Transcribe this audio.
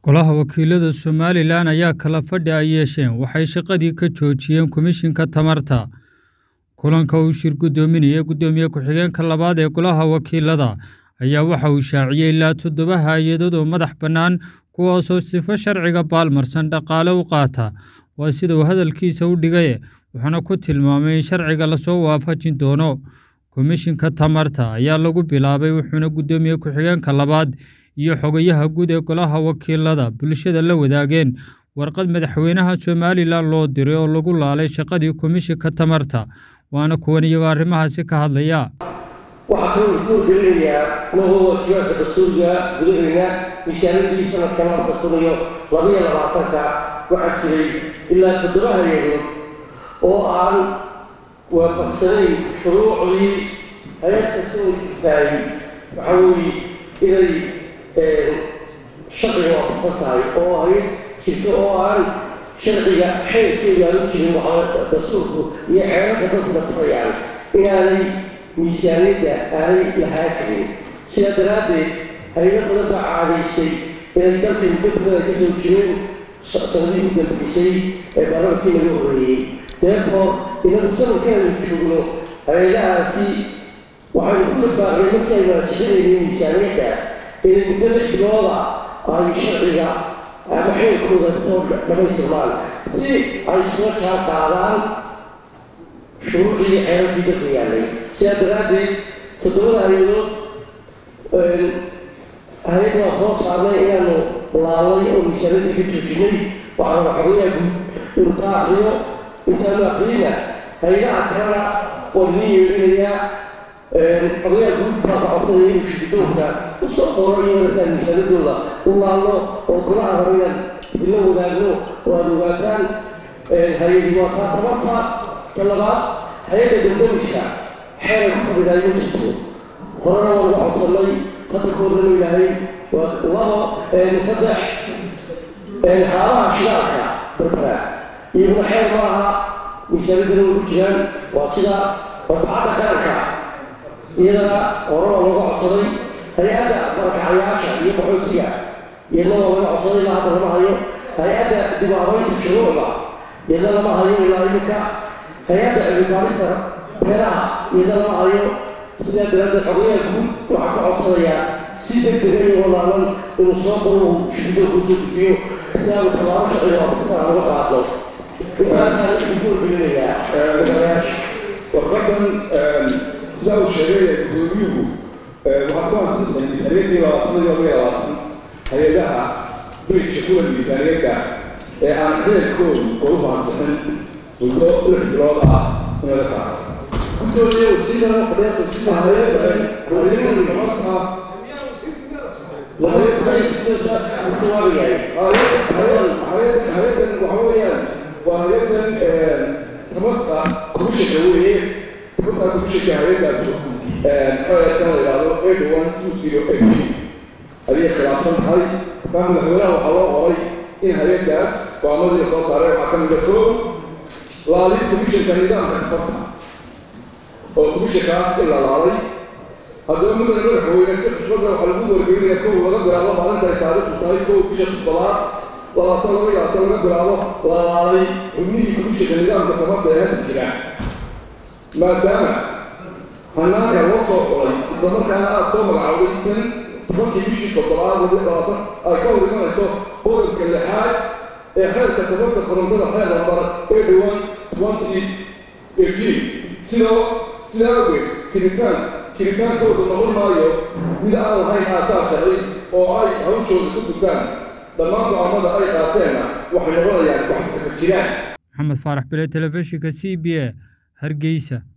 Golaha Wakiilada Somalilan ayaa kala fadhi ay yeesheen waxay shaqadii ka joojiyeen Komishinka Tamarta. Kulanka uu shir gudoominayay Gudoomiye ku-xigeenka labaad ee Golaha Wakiilada ayaa waxa uu shaaciyay ilaa toddoba hay'adood oo madax bannaan kuwaasoo sifo sharciga baalmarsan dhaqaale u qaata. Waa sida uu hadalkiisa u dhigay, wuxuuna ku tilmaamay in sharciga lasoo waafajin doono. Komishinka Tamarta ayaa lagu bilaabay wuxuuna Gudoomiye ku-xigeenka labaad iyo Xogayaha Guud ee Golaha Wakiilada bulshada la wadaageen warqad madaxweynaha Somalilan loo diray oo lagu laalay shaqadii Komishinka Tamarta. Waana kuwan iyagoo arrimahaasi ka hadlaya. waxaa kaloo lagu wargelinayaa anagoo waajibaadka dastuuriga gudaheena miisaaniyadii sanadka labada kun iyo labaiyo labaatanka waxaa jiray ilaa toddoba hay-adood oo aan waafaqsanayn shuruucdii hay-ad kasta oo jirtaay waxaa weeye inay sharciga waafaqsan tahay oo hay-ad jirto oo aan sharciga xeerkeeda aan u jirin waxaa dastuurku iyo xeerarka dadku natafayaan inaanay miisaaniyadda aanay lahaa jirin sidaa daraaddeed hay-ado badan baa caadaysay inay dalka muddo badan ka soo jireen sanadihii u dambeysay ee baarlamankii laga horreeyey therefore inagu sanadkeenu joogno hay-adahaasi waxaynu ku lifaaqnay markii aynu ansixinaynay miisaaniyadda inay muddo lix bilooda ay sharciga ama xeerkooda kasoo dhamaystirmaan si ay isla jaan qaadaan shuruucii xeerarkii dalka yaallay sidaa daraaddeed toddobada hay-adood hay-ad waa soo saarnay inaanu laalay oo miisaaniyadda ka joojinay waxaana xogayaa guud inuu ka akriyo intaanu akriyina hay-adaha kalena waa idin yeerinayaa xogayaa guud baa ka codsanaya inuu shirkidoonka usoo qoro iyo wadataan miisaaniyadooda u laalno oo golaha horeyan idinla wadaagno oo aada ogaataan hay-adi waa taa tabarta ta labaad hay-adda dambamiska xeeray ku fadhidaayo ma jirto horena waa lagu codsanay hadda ka horrenu ilaahay waa labo saddex xaalaha shidaalka berbera iyaguna xeer ma laha miisaaniyadana way ku jiraan waa sida badbacadda qaranka iyadana hore waa laga codsaday hay-adda barakacayaasha iyo qaxootiga iyadna waa laga codsaday ilaa hadda lama hayo hay-adda dibaabaynta shuruucda iyadna lama hayo ilaa iminka hay-adda cilmibaarista beeraha iyadna lama hayo sidaa daraaddeed xogayaha guud waxaa ka codsanayaa si degdega iyo walaalan inuu soo qoro uu shirkada kusoo gudbiyo si aanu tallaabo sharciga waafaqsan aan uga qaadno intaasaan idinku wargelinayaa madaxayaasha warqadan sidaa uu sheegay gudoomiyuhu waxaa ku ansiisay miisaaniyadii labaatan iyo laba iyo labaatan hay-adaha bridge kuwa miisaaniyadda ee aan xeerkoodu goluhu ansixin muddo lix bilood ah in laga saaro gudoomiye wasiirana fadhiyaata sida hayada tamarta hay-adan waxa weeyaan waa hay-adan tamarta komishinka weeye tamarta komishinka hay-adaas xeerkan la yidhaahdo eight one two zero eight ayay khilaafsan tahay markaa madaxweynaha waxaa loo qoray in hay-adaas go'aamadii soo saaray waxaa ka mida koo laalid komishinka nidaamka tamarta oo komishinkaas in la laalay haddaba mudane madaxweyne si xushmada waxaa lagu wargelinaya kow laga bilaabo maalinta ay taariikhdu tahay kow bisha toddobaad labaatan laba iyo labaatan laga bilaabo la laalay xubnihii komishinka nidaamka tamarta ee hadda jira maadaama hanaanka loo soo xulay isla markaana aada soo magacaabay tan tobankii bishii toddobaad laba labaatan ay ka hor imanayso qodobka lixaad ee xeerka tamarta korontada xeer lambar eighty one twenty eighteen sidoo sidaa awgeed jiritaan jiritaankoodu noqon maayo mid aan lahayn aasaas sharci oo ay hawshooda ku gutaan dhammaan go'aamada ay qaateenna waxay noqonayaan wax kaka jiraan maxamed faarax bile telefishinka c b a hargeysa